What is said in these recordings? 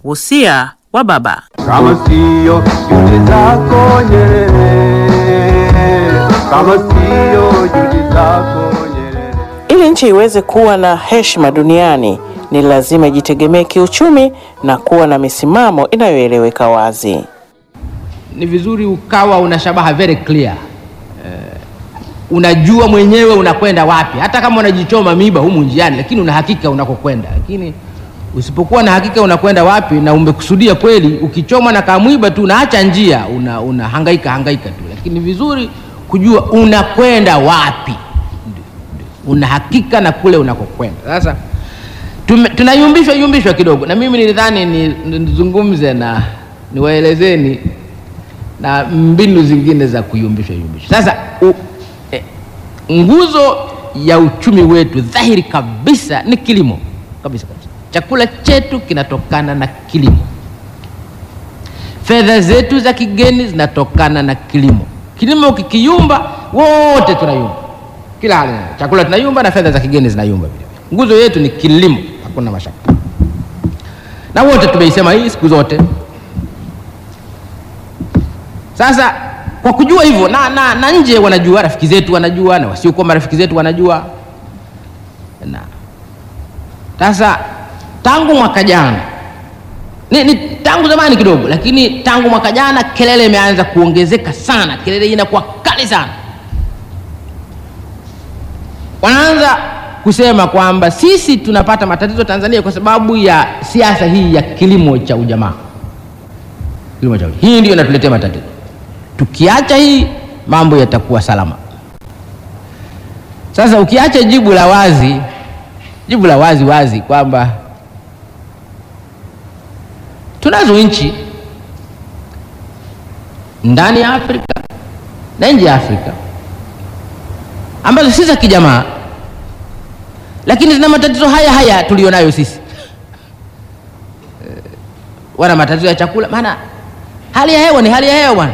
Wosia wa baba. kama sio juhudi zako Nyerere, kama sio juhudi zako Nyerere. Ili nchi iweze kuwa na heshima duniani, ni lazima ijitegemee kiuchumi na kuwa na misimamo inayoeleweka wazi. ni vizuri ukawa una shabaha very clear eh, unajua mwenyewe unakwenda wapi hata kama unajichoma miba humu njiani lakini una hakika unakokwenda lakini usipokuwa na hakika unakwenda wapi na umekusudia kweli ukichomwa na kamwiba tu unaacha njia una, una hangaika hangaika tu lakini ni vizuri kujua unakwenda wapi Ndio, ndio. una hakika na kule unakokwenda sasa tume- tunayumbishwa yumbishwa kidogo na mimi nilidhani ni- ni- nizungumze na niwaelezeni na mbinu zingine za kuyumbishwa yumbishwa. Sasa u, eh, nguzo ya uchumi wetu dhahiri kabisa ni kilimo kabisa kabisa. Chakula chetu kinatokana na kilimo, fedha zetu za kigeni zinatokana na kilimo. Kilimo kikiyumba, wote tunayumba, kila hali. Chakula tunayumba na fedha za kigeni zinayumba vile vile. Nguzo yetu ni kilimo, hakuna mashaka, na wote tumeisema hii siku zote. Sasa kwa kujua hivyo na, na, na nje wanajua, rafiki zetu wanajua, na wasiokuwa marafiki zetu wanajua. Na sasa tangu mwaka jana ni, ni tangu zamani kidogo, lakini tangu mwaka jana kelele imeanza kuongezeka sana, kelele hii inakuwa kali sana. Wanaanza kusema kwamba sisi tunapata matatizo Tanzania kwa sababu ya siasa hii ya kilimo cha ujamaa. Kilimo cha ujamaa. Hii ndio inatuletea matatizo. Tukiacha hii mambo yatakuwa salama. Sasa ukiacha jibu la wazi, jibu la wazi wazi kwamba tunazo nchi ndani ya Afrika na nje ya Afrika ambazo si za kijamaa, lakini zina matatizo haya haya tulionayo sisi. Eh, Wana matatizo ya chakula, maana hali ya hewa ni hali ya hewa bwana.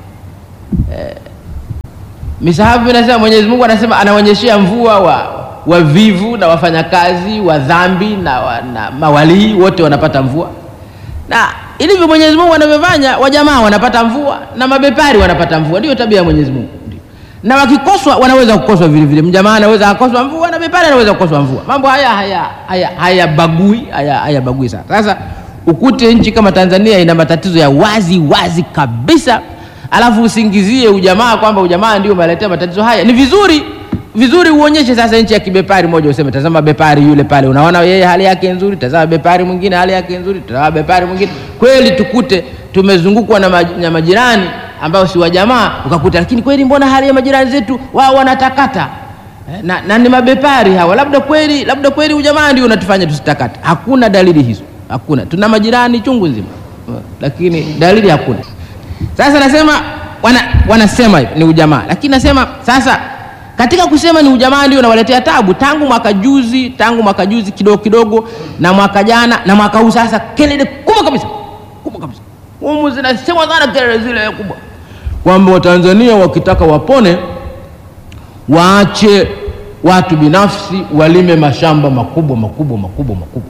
Misahafu inasema Mwenyezi Mungu anasema anaonyeshea mvua wa wavivu na wafanyakazi wa dhambi na, wa, na mawalii wote wanapata mvua, na ilivyo Mwenyezi Mungu anavyofanya, wajamaa wanapata mvua na mabepari wanapata mvua. Ndio tabia ya Mwenyezi Mungu. Ndio. Na wakikoswa wanaweza kukoswa vile vile, mjamaa anaweza akoswa mvua na bepari anaweza kukoswa mvua. Mambo haya haya haya hayabagui haya hayabagui sana. Sasa ukute nchi kama Tanzania ina matatizo ya wazi wazi kabisa alafu usingizie ujamaa kwamba ujamaa ndio umeletea matatizo haya. Ni vizuri vizuri uonyeshe sasa nchi ya kibepari moja, useme tazama bepari yule pale, unaona yeye hali yake nzuri, tazama bepari mwingine hali yake nzuri, tazama bepari mwingine. Kweli tukute tumezungukwa na, maj, na majirani ambao si wajamaa, ukakuta lakini kweli mbona hali ya majirani zetu wao wanatakata Eh, na, na ni mabepari hawa, labda kweli labda kweli ujamaa ndio unatufanya tusitakate. Hakuna dalili hizo, hakuna. Tuna majirani chungu nzima, Eh, lakini dalili hakuna. Sasa nasema wana, wanasema hivi ni ujamaa, lakini nasema sasa katika kusema ni ujamaa ndio unawaletea tabu tangu mwaka juzi, tangu mwaka juzi kidogo kidogo, na mwaka jana na mwaka huu sasa, kelele kubwa kabisa, kubwa kabisa, humu zinasemwa sana kelele zile kubwa, kwamba Watanzania wakitaka wapone waache watu binafsi walime mashamba makubwa makubwa makubwa makubwa.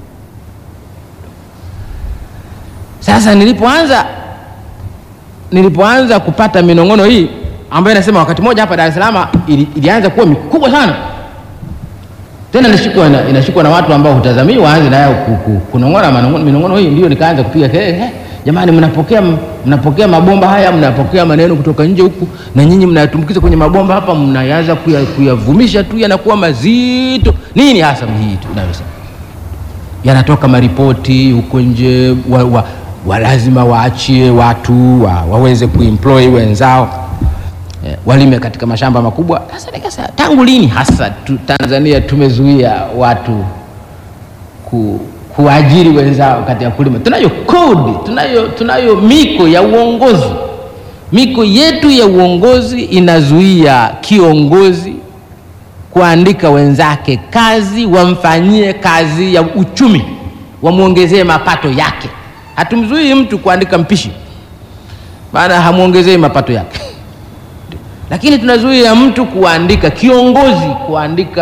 Sasa nilipoanza nilipoanza kupata minong'ono hii ambayo inasema wakati mmoja hapa Dar es Salaam ili, ilianza kuwa mikubwa sana tena inashikwa na, inashikwa na watu ambao hutazamii waanze nayo ku- ku- kunong'ona manong'ono- minong'ono hii, ndio nikaanza kupiga kelele "He, jamani, mnapokea mnapokea mabomba haya, mnapokea maneno kutoka nje huku, na nyinyi mnayatumbukiza kwenye mabomba hapa, mnayaanza kuya- kuyavumisha tu, yanakuwa mazito. Nini hasa hii tu inayosema yanatoka maripoti huko nje wa, wa, wa lazima waachie watu wa, waweze kuemploy wenzao eh, walime katika mashamba makubwa. Sasa nikasema tangu lini hasa tu, Tanzania tumezuia watu ku, kuajiri wenzao katika kulima? Tunayo kodi, tunayo, tunayo miko ya uongozi. Miko yetu ya uongozi inazuia kiongozi kuandika wenzake kazi, wamfanyie kazi ya uchumi, wamwongezee mapato yake. Hatumzuii mtu kuandika mpishi, maana hamwongezei mapato yake lakini tunazuia mtu kuandika kiongozi kuandika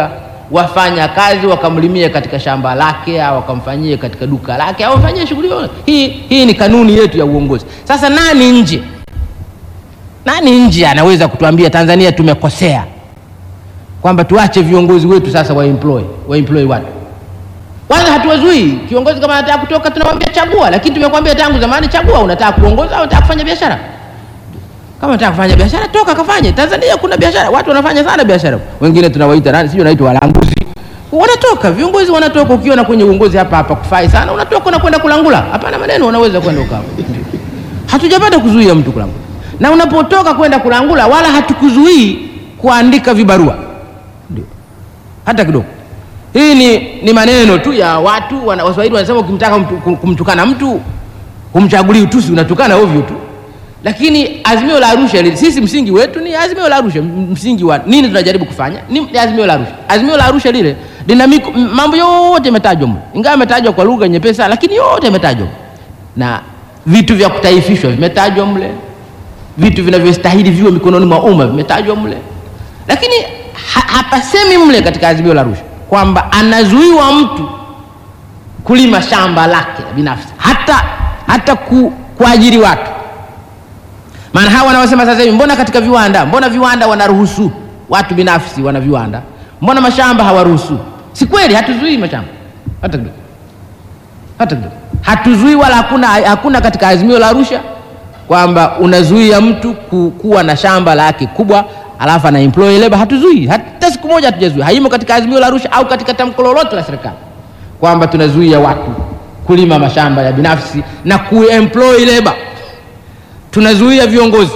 wafanya kazi wakamlimie katika shamba lake au wakamfanyie katika duka lake au wafanyie shughuli yoyote. Hii, hii ni kanuni yetu ya uongozi. Sasa nani nje, nani nje anaweza kutuambia Tanzania tumekosea kwamba tuache viongozi wetu sasa wa employ wa employ watu kwanza hatuwazuii kiongozi kama anataka kutoka tunamwambia chagua lakini tumekwambia tangu zamani chagua unataka kuongoza au unataka kufanya biashara kama unataka kufanya biashara toka kafanye tanzania kuna biashara watu wanafanya sana biashara wengine tunawaita nani sijui wanaitwa walanguzi wanatoka viongozi wanatoka ukiona kwenye uongozi hapa hapa kufai sana unatoka unakwenda kulangula hapana maneno unaweza kwenda ukawa hatujapata kuzuia mtu kulangula na unapotoka kwenda kulangula wala hatukuzuii kuandika vibarua ndio hata kidogo hii ni, ni maneno tu ya watu wana, waswahili wanasema ukimtaka mtu, kum- kumtukana mtu humchagulii utusi unatukana ovyo tu lakini azimio la arusha li- sisi msingi wetu ni azimio la arusha M- msingi wa nini tunajaribu kufanya ni ni azimio la arusha azimio la arusha lile lina miko- m- mambo yote yametajwa mle ingawa yametajwa kwa lugha nyepesa lakini yote yametajwa mle. na vitu vya kutaifishwa vimetajwa mle vitu vinavyostahili viwe mikononi mwa umma vimetajwa mle lakini ha, hapasemi mle katika azimio la Arusha kwamba anazuiwa mtu kulima shamba lake binafsi hata hata ku, kuajiri watu maana hawa wanaosema sasa hivi mbona katika viwanda mbona viwanda wanaruhusu watu binafsi wana viwanda mbona mashamba hawaruhusu si kweli hatuzuii mashamba hata kidogo hata kidogo hatuzuii wala hakuna, hakuna katika azimio la Arusha kwamba unazuia mtu ku, kuwa na shamba lake kubwa alafu ana employ labor. Hatuzuii hata siku moja, hatujazuia. Haimo katika azimio la Arusha au katika tamko lolote la serikali kwamba tunazuia watu kulima mashamba ya binafsi na kuemploy labor. Tunazuia viongozi,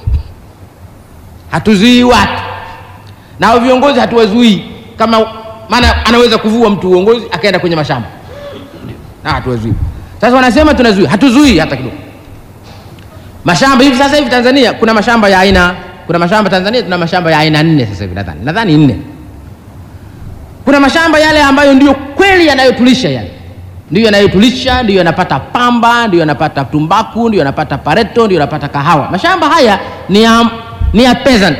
hatuzuii watu na hao viongozi hatuwazuii, kama maana anaweza kuvua mtu uongozi akaenda kwenye mashamba na hatuwazuii. Sasa wanasema tunazuia, hatuzuii hata kidogo. Mashamba hivi sasa hivi Tanzania kuna mashamba ya aina kuna mashamba Tanzania tuna mashamba ya aina nne sasa hivi nadhani nadhani nne. Kuna mashamba yale ambayo ndio kweli yanayotulisha yale ndio yanayotulisha, ndio yanapata pamba, ndio yanapata tumbaku, ndio yanapata pareto, ndio yanapata kahawa. Mashamba haya ni ya, ni ya peasant,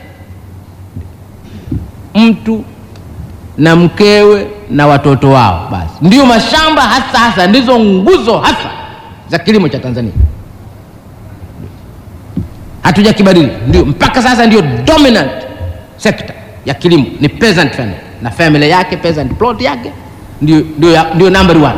mtu na mkewe na watoto wao, basi ndio mashamba hasa hasa, ndizo nguzo hasa za kilimo cha Tanzania. Hatujakibadili, ndio mpaka sasa ndio dominant sector ya kilimo ni peasant family, na family yake peasant plot yake ndio, ndio, ya- ndio number one.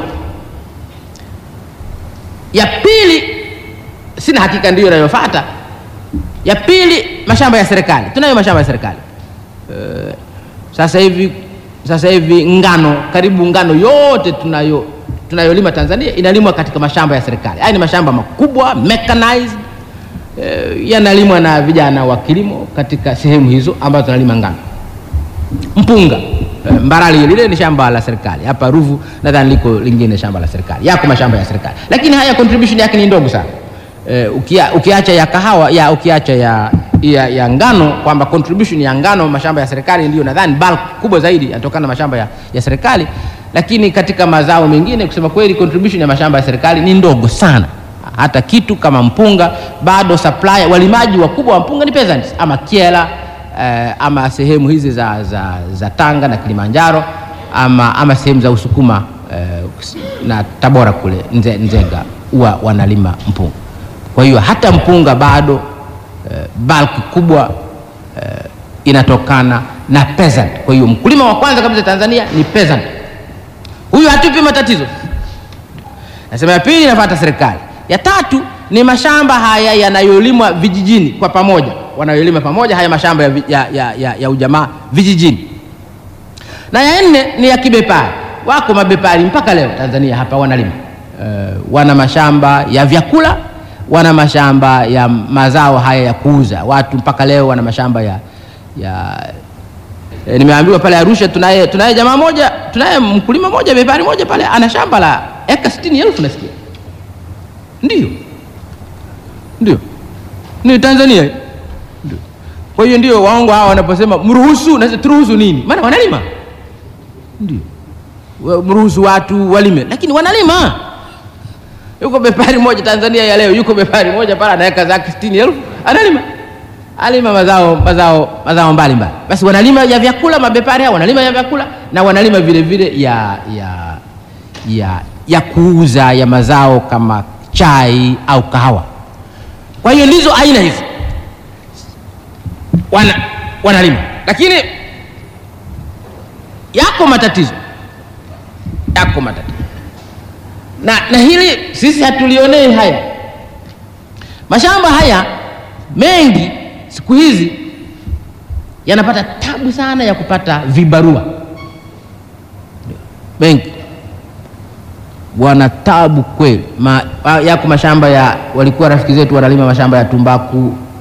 Ya pili sina hakika ndiyo inayofuata. Ya pili mashamba ya serikali, tunayo mashamba ya serikali Eh, sasa hivi sasa hivi ngano karibu ngano yote tunayo tunayolima Tanzania inalimwa katika mashamba ya serikali. Haya ni mashamba makubwa mechanized, eh, yanalimwa na vijana wa kilimo katika sehemu hizo ambazo tunalima ngano mpunga Eh, Mbarali lile ni shamba la serikali. Hapa Ruvu nadhani liko lingine shamba la serikali. Yako mashamba ya serikali, lakini haya contribution yake ni ndogo sana. Eh, ukia, ukiacha ya kahawa ya ukiacha ya, ya, ya ngano kwamba contribution ya ngano mashamba ya serikali ndio nadhani bulk kubwa zaidi yanatokana na mashamba ya, ya serikali, lakini katika mazao mengine kusema kweli contribution ya mashamba ya serikali ni ndogo sana. Hata kitu kama mpunga bado supply, walimaji wakubwa wa mpunga ni peasants ama Kyela eh, ama sehemu hizi za, za, za Tanga na Kilimanjaro ama, ama sehemu za Usukuma eh, na Tabora kule Nze, Nzega huwa wanalima mpunga. Kwa hiyo hata mpunga bado eh, bulk kubwa eh, inatokana na peasant. Kwa hiyo mkulima wa kwanza kabisa Tanzania ni peasant. Huyu hatupi matatizo. Nasema ya pili inafuata serikali. Ya tatu ni mashamba haya yanayolimwa vijijini kwa pamoja, wanayolima pamoja haya mashamba ya, vi- ya, ya, ya, ya ujamaa vijijini. Na ya nne ni ya kibepari. Wako mabepari mpaka leo Tanzania hapa wanalima uh, wana mashamba ya vyakula, wana mashamba ya mazao haya ya kuuza. Watu mpaka leo wana mashamba ya, ya E, nimeambiwa pale Arusha tunaye tunaye jamaa moja, tunaye mkulima moja bepari moja pale ana shamba la eka sitini elfu nasikia. Ndio, ndio, ni Tanzania. Ndio. Kwa hiyo ndio waongo hawa wanaposema mruhusu, na turuhusu nini? Maana wanalima. Ndio, Wa- mruhusu watu walime, lakini wanalima. Yuko bepari moja Tanzania ya leo, yuko bepari moja pale ana eka zake sitini elfu analima alima mazao mazao mazao mbalimbali. Basi wanalima ya vyakula, mabepari hao wanalima ya vyakula na wanalima vile vile ya ya ya ya kuuza ya mazao kama chai au kahawa. Kwa hiyo ndizo aina hizo wana, wanalima, lakini yako matatizo, yako matatizo na, na hili sisi hatulionei haya. Mashamba haya mengi siku hizi yanapata tabu sana ya kupata vibarua, mengi wana tabu kweli. Ma, yako mashamba ya walikuwa rafiki zetu wanalima mashamba ya tumbaku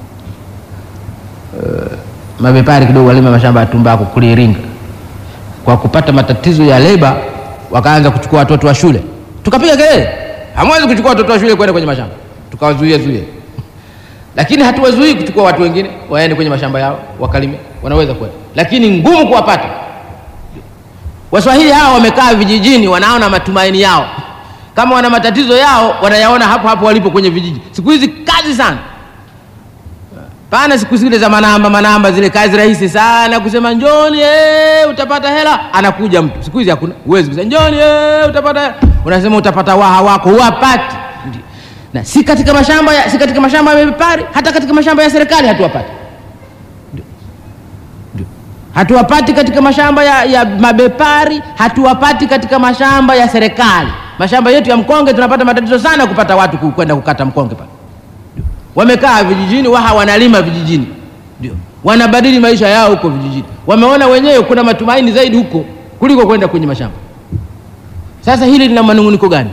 uh, mabepari kidogo walima mashamba ya tumbaku kule Iringa. Kwa kupata matatizo ya leba, wakaanza kuchukua watoto wa shule, tukapiga kelele, hamwezi kuchukua watoto wa shule kwenda kwenye mashamba, tukawazuia zuia, lakini hatuwazuii kuchukua watu wengine waende kwenye mashamba yao wakalime, wanaweza kwenda, lakini ngumu kuwapata. Waswahili hawa wamekaa vijijini, wanaona matumaini yao, kama wana matatizo yao wanayaona hapo hapo walipo kwenye vijiji. Siku hizi kazi sana pana, siku zile za manamba manamba, zile kazi rahisi sana kusema njoni, eh, utapata hela, anakuja mtu. Siku hizi hakuna, huwezi kusema njoni, eh, utapata hela, unasema utapata waha wako, huwapati. Na si katika mashamba ya, si katika mashamba ya mabepari, hata katika mashamba ya serikali hatuwapati hatuwapati katika mashamba ya, ya mabepari, hatuwapati katika mashamba ya serikali. Mashamba yetu ya mkonge tunapata matatizo sana kupata watu kwenda kukata mkonge pale. Wamekaa vijijini, waha wanalima vijijini, ndio wanabadili maisha yao huko vijijini. Wameona wenyewe kuna matumaini zaidi huko kuliko kwenda kwenye mashamba. Sasa hili lina manunguniko gani?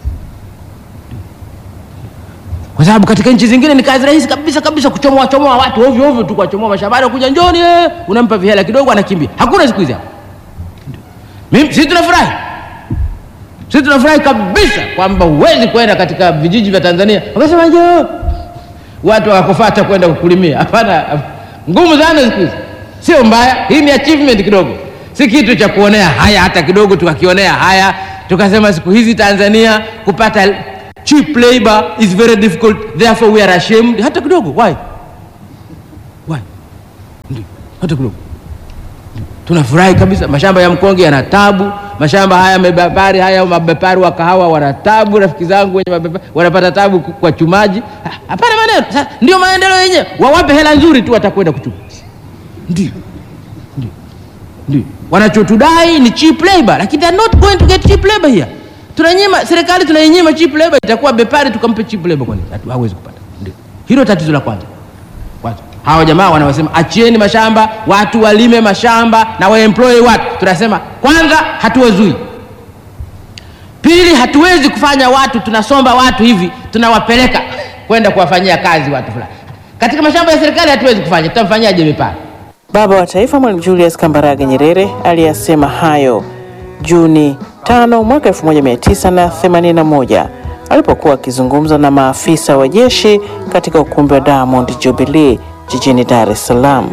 Kwa sababu katika nchi zingine ni kazi rahisi kabisa kabisa kuchomoa chomoa watu ovyo ovyo tu, kuwachomoa mashambani, kuja njoni, eh, unampa vihela kidogo, anakimbia. Hakuna siku hizi hapo. Mimi sisi tunafurahi, sisi tunafurahi kabisa kwamba huwezi kwenda katika vijiji vya Tanzania wakasema njoo watu wakakufuata kwenda kukulimia. Hapana, ngumu sana siku hizi. Sio mbaya, hii ni achievement kidogo, si kitu cha kuonea haya hata kidogo, tukakionea haya tukasema siku hizi Tanzania kupata cheap labor is very difficult therefore we are ashamed. Hata kidogo. Why? Why? Ndio, hata kidogo. Tunafurahi kabisa, mashamba ya mkonge yana tabu, mashamba haya mabepari haya mabepari wa kahawa wana tabu, rafiki zangu wenye mabepari wanapata tabu kwa chumaji. Hapana maneno, sasa ndio maendeleo yenyewe, wawape hela nzuri tu watakwenda kuchuma. Ndio, ndio, ndio wanachotudai ni cheap labor, lakini they are not going to get cheap labor here tunanyima serikali tunainyima cheap labor, itakuwa bepari tukampe cheap labor, kwani hawezi kupata. Ndio hilo tatizo la kwanza. Kwanza hawa jamaa wanaosema achieni mashamba watu walime mashamba na waemploy watu, tunasema kwanza hatuwazui. Pili, hatuwezi kufanya watu tunasomba watu hivi tunawapeleka kwenda kuwafanyia kazi watu fulani katika mashamba ya serikali, hatuwezi kufanya. Tutamfanyaje bepari? Baba wa Taifa Mwalimu Julius Kambarage Nyerere aliyasema hayo Juni tano mwaka 1981 alipokuwa akizungumza na maafisa wa jeshi katika ukumbi wa Diamond Jubilee jijini Dar es Salaam.